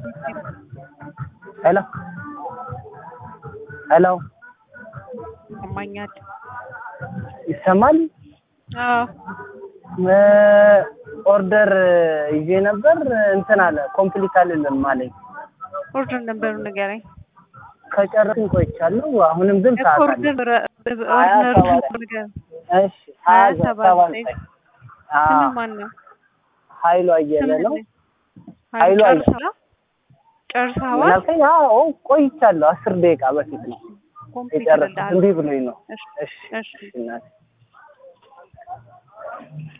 ሄሎ ሄሎ ይሰማኛል። ይሰማል? አዎ እ ኦርደር ይዤ ነበር እንትን አለ ኮምፕሊት አልልም አለኝ። ኦርደር ነበሩ ንገረኝ። ከጨረስን ቆይቻለሁ። አሁንም ግን እኮ ሰዓት አለ። ኦርደር ሀያ ኦርደር ሰባት ንገረኝ። እሺ ሀያ ሀያ ሰባት ሰባት ላይ ላይ ስም አዎ ማን ነው? ኃይሉ አየለ ስም ነው። ንገረኝ። ኃይሉ አየለ ጨርሰሃል? ጨርሰሃል? ምናልከኝ? አዎ ቆይቻለሁ። አስር ደቂቃ በፊት ነው ኮምፕሊት የጨረስኩት። ይልልሃል። እምቢ ብሎኝ ነው። እሺ እሺ እሺ እሺ እናቴ